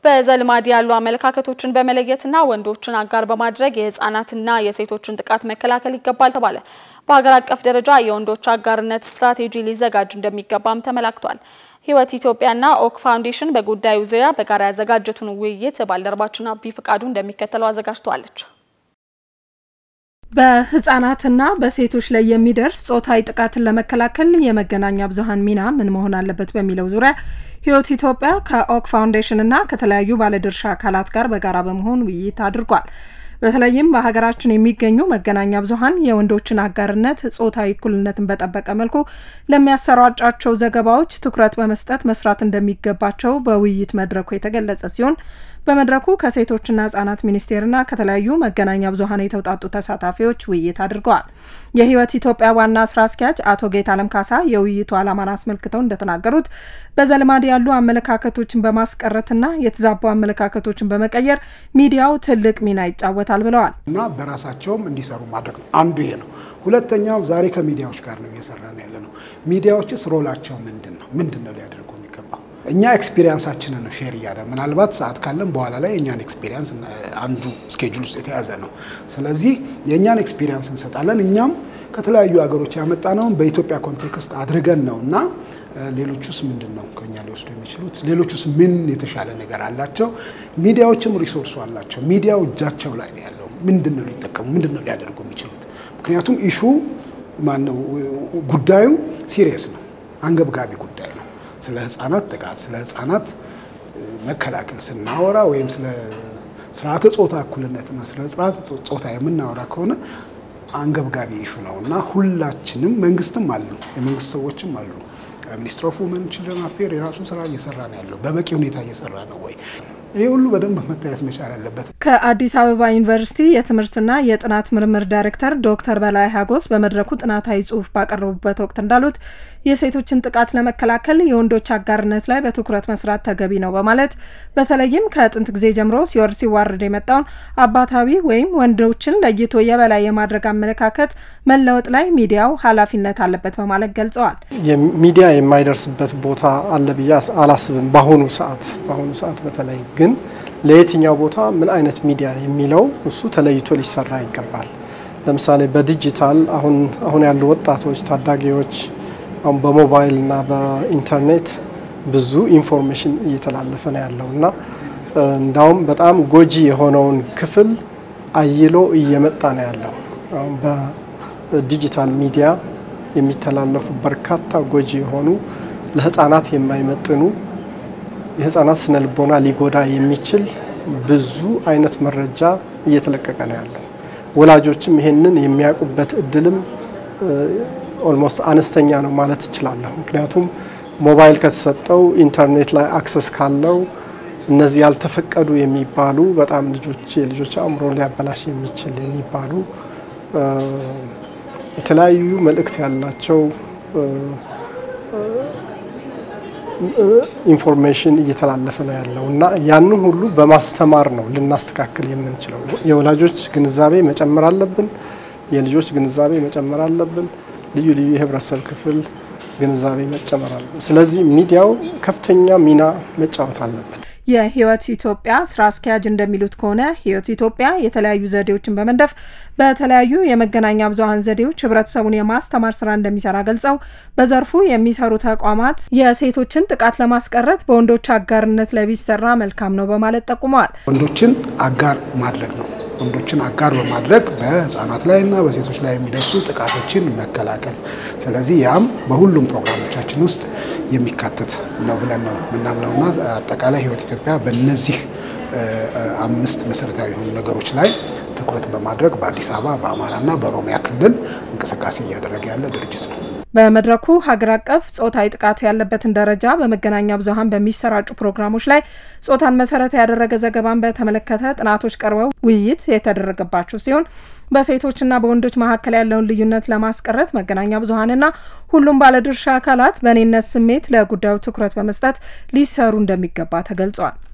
በዘልማድ ያሉ አመለካከቶችን በመለየትና ወንዶችን አጋር በማድረግ የህፃናትና የሴቶችን ጥቃት መከላከል ይገባል ተባለ። በሀገር አቀፍ ደረጃ የወንዶች አጋርነት ስትራቴጂ ሊዘጋጅ እንደሚገባም ተመላክቷል። ህይወት ኢትዮጵያና ኦክ ፋውንዴሽን በጉዳዩ ዙሪያ በጋራ ያዘጋጀቱን ውይይት ባልደረባችን አቢ ፍቃዱ እንደሚከተለው አዘጋጅተዋለች። በህጻናትና በሴቶች ላይ የሚደርስ ጾታዊ ጥቃትን ለመከላከል የመገናኛ ብዙኃን ሚና ምን መሆን አለበት በሚለው ዙሪያ ህይወት ኢትዮጵያ ከኦክ ፋውንዴሽን እና ከተለያዩ ባለድርሻ አካላት ጋር በጋራ በመሆን ውይይት አድርጓል። በተለይም በሀገራችን የሚገኙ መገናኛ ብዙኃን የወንዶችን አጋርነት፣ ጾታዊ እኩልነትን በጠበቀ መልኩ ለሚያሰራጫቸው ዘገባዎች ትኩረት በመስጠት መስራት እንደሚገባቸው በውይይት መድረኩ የተገለጸ ሲሆን በመድረኩ ከሴቶችና ህጻናት ሚኒስቴርና ከተለያዩ መገናኛ ብዙኃን የተውጣጡ ተሳታፊዎች ውይይት አድርገዋል። የህይወት ኢትዮጵያ ዋና ስራ አስኪያጅ አቶ ጌታ አለም ካሳ የውይይቱ ዓላማን አስመልክተው እንደተናገሩት በዘልማድ ያሉ አመለካከቶችን በማስቀረትና የተዛቡ አመለካከቶችን በመቀየር ሚዲያው ትልቅ ሚና ይጫወታል ብለዋል። እና በራሳቸውም እንዲሰሩ ማድረግ ነው አንዱ ይሄ ነው። ሁለተኛው ዛሬ ከሚዲያዎች ጋር ነው እየሰራን ያለ ነው። ሚዲያዎችስ ሮላቸው ምንድን ነው? ምንድን ነው ሊያደርጉ የሚገባው? እኛ ኤክስፒሪየንሳችንን ነው ሼር እያደ ምናልባት ሰዓት ካለን በኋላ ላይ የእኛን ኤክስፒሪየንስ አንዱ ስኬጁል ውስጥ የተያዘ ነው። ስለዚህ የእኛን ኤክስፒሪየንስ እንሰጣለን። እኛም ከተለያዩ ሀገሮች ያመጣነውን በኢትዮጵያ ኮንቴክስት አድርገን ነው እና ሌሎቹስ ምንድን ነው ከኛ ሊወስዱ የሚችሉት? ሌሎቹስ ምን የተሻለ ነገር አላቸው? ሚዲያዎችም ሪሶርሱ አላቸው። ሚዲያው እጃቸው ላይ ነው ያለው። ምንድን ነው ሊጠቀሙ፣ ምንድን ነው ሊያደርጉ የሚችሉት? ምክንያቱም ኢሹ ማነው ጉዳዩ ሲሪየስ ነው፣ አንገብጋቢ ጉዳይ ነው። ስለ ህጻናት ጥቃት፣ ስለ ህጻናት መከላከል ስናወራ ወይም ስለ ስርዓተ ጾታ እኩልነትና ስለ ስርዓተ ጾታ የምናወራ ከሆነ አንገብጋቢ ኢሹ ነው እና ሁላችንም መንግስትም አሉ፣ የመንግስት ሰዎችም አሉ። ሚኒስትር ኦፍ ውመን ችልድረን አፌር የራሱን ስራ እየሰራ ነው ያለው። በበቂ ሁኔታ እየሰራ ነው ወይ? ይህ ሁሉ በደንብ መታየት መቻል አለበት። ከአዲስ አበባ ዩኒቨርሲቲ የትምህርትና የጥናት ምርምር ዳይሬክተር ዶክተር በላይ ሀጎስ በመድረኩ ጥናታዊ ጽሑፍ ባቀረቡበት ወቅት እንዳሉት የሴቶችን ጥቃት ለመከላከል የወንዶች አጋርነት ላይ በትኩረት መስራት ተገቢ ነው በማለት በተለይም ከጥንት ጊዜ ጀምሮ ሲወርድ ሲዋረድ የመጣውን አባታዊ ወይም ወንዶችን ለይቶ የበላይ የማድረግ አመለካከት መለወጥ ላይ ሚዲያው ኃላፊነት አለበት በማለት ገልጸዋል። ሚዲያ የማይደርስበት ቦታ አለ ብዬ አላስብም። በአሁኑ ሰዓት በአሁኑ ሰዓት በተለይ ግን ለየትኛው ቦታ ምን አይነት ሚዲያ የሚለው እሱ ተለይቶ ሊሰራ ይገባል። ለምሳሌ በዲጂታል አሁን አሁን ያሉ ወጣቶች ታዳጊዎች አሁን በሞባይል እና በኢንተርኔት ብዙ ኢንፎርሜሽን እየተላለፈ ነው ያለው እና እንዳውም በጣም ጎጂ የሆነውን ክፍል አይሎ እየመጣ ነው ያለው። አሁን በዲጂታል ሚዲያ የሚተላለፉ በርካታ ጎጂ የሆኑ ለህፃናት የማይመጥኑ የህፃናት ስነ ልቦና ሊጎዳ የሚችል ብዙ አይነት መረጃ እየተለቀቀ ነው ያለው። ወላጆችም ይሄንን የሚያውቁበት እድልም ኦልሞስት አነስተኛ ነው ማለት እችላለሁ። ምክንያቱም ሞባይል ከተሰጠው ኢንተርኔት ላይ አክሰስ ካለው እነዚህ ያልተፈቀዱ የሚባሉ በጣም ልጆች የልጆች አእምሮ ሊያበላሽ የሚችል የሚባሉ የተለያዩ መልእክት ያላቸው ኢንፎርሜሽን እየተላለፈ ነው ያለው እና ያንን ሁሉ በማስተማር ነው ልናስተካክል የምንችለው። የወላጆች ግንዛቤ መጨመር አለብን። የልጆች ግንዛቤ መጨመር አለብን። ልዩ ልዩ የህብረተሰብ ክፍል ግንዛቤ መጨመር አለብን። ስለዚህ ሚዲያው ከፍተኛ ሚና መጫወት አለበት። የህይወት ኢትዮጵያ ስራ አስኪያጅ እንደሚሉት ከሆነ ህይወት ኢትዮጵያ የተለያዩ ዘዴዎችን በመንደፍ በተለያዩ የመገናኛ ብዙኃን ዘዴዎች ህብረተሰቡን የማስተማር ስራ እንደሚሰራ ገልጸው በዘርፉ የሚሰሩ ተቋማት የሴቶችን ጥቃት ለማስቀረት በወንዶች አጋርነት ላይ ቢሰራ መልካም ነው በማለት ጠቁመዋል። ወንዶችን አጋር ማድረግ ነው። ወንዶችን አጋር በማድረግ በህፃናት ላይ እና በሴቶች ላይ የሚደርሱ ጥቃቶችን መከላከል። ስለዚህ ያም በሁሉም ፕሮግራሞቻችን ውስጥ የሚካተት ነው ብለን ነው ምናምነውና አጠቃላይ ህይወት ኢትዮጵያ በእነዚህ አምስት መሰረታዊ የሆኑ ነገሮች ላይ ትኩረት በማድረግ በአዲስ አበባ በአማራና በኦሮሚያ ክልል እንቅስቃሴ እያደረገ ያለ ድርጅት ነው። በመድረኩ ሀገር አቀፍ ጾታዊ ጥቃት ያለበትን ደረጃ በመገናኛ ብዙኃን በሚሰራጩ ፕሮግራሞች ላይ ጾታን መሰረት ያደረገ ዘገባን በተመለከተ ጥናቶች ቀርበው ውይይት የተደረገባቸው ሲሆን በሴቶችና በወንዶች መካከል ያለውን ልዩነት ለማስቀረት መገናኛ ብዙኃንና ሁሉም ባለድርሻ አካላት በእኔነት ስሜት ለጉዳዩ ትኩረት በመስጠት ሊሰሩ እንደሚገባ ተገልጿል።